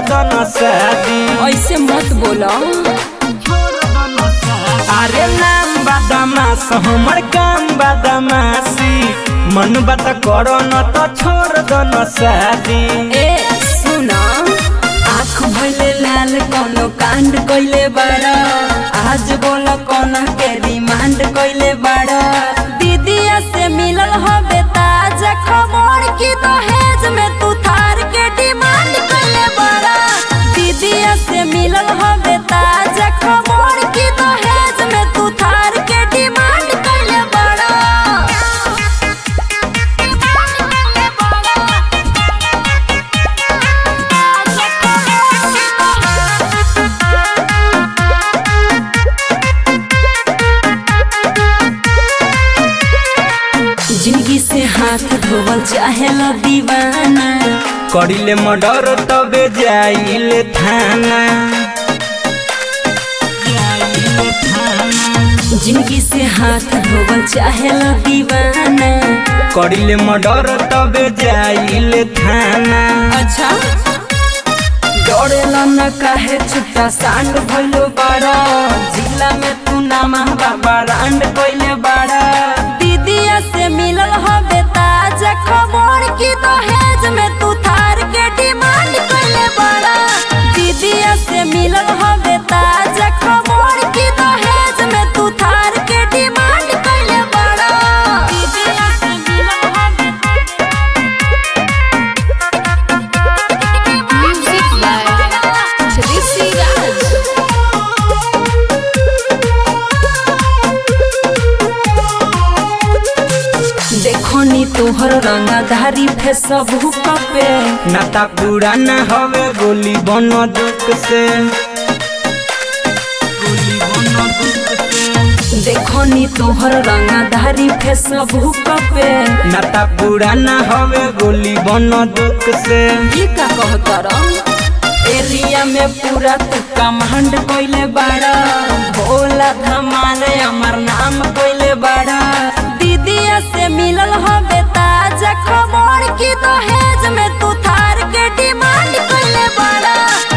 दन शादी ऐसे मत बोलो अरे नाम बदमाश हमर काम बदमाशी मन बात करो न तो छोड़ दन शादी ए सुना आँख भइले लाल कोनो कांड कइले बाड़ा आज बोल कोना के रिमांड कइले बाड़ा दीदिया से मिलल हबे ताजा खबर की दहेज में तू थार के डिमांड कइले बाड़ा दीदिया से मिलल हबे ताजा खबर की दहेज में तू थार के डिमांड कइले बाड़ा जिंदगी से हाथ धोवल चाहे लो दीवाना करिले मर्डर तबे जाइले थाना जिंदगी से हाथ धोवल चाहे लो दीवाना करिले मर्डर तबे जाइले थाना अच्छा डरेला न काहे छुट्टा सांड भइलो बाड़ा जिला में तू नामा बाबा रांड कइले बाड़ा दीदिया से मिलल हबे ताजा खबर की दहेज में तू थार के डिमांड कइले बाड़ा दीदिया से मिलल हबे ताजा खबर की दहेज में तू थार के डिमांड कइले बाड़ा दीदिया से मिलल हबे Music by Trissy Raj. देखो नी तोहर रंगाधारी फेसबुक पे नाता पुराना हवे गोली बन दुख से गोली बंदूक से। देखो नी तोहर रंगाधारी फेसबुक पे नाता पुराना हवे गोली बन दुख से ये का कहतर एरिया में पूरा तू कमांड कइले बाड़ा भोला धमाल अमर नाम कइले बाड़ा दीदिया से मिलल हबे ताजा खबर की दहेज में तू थार के डिमांड कइले बाड़ा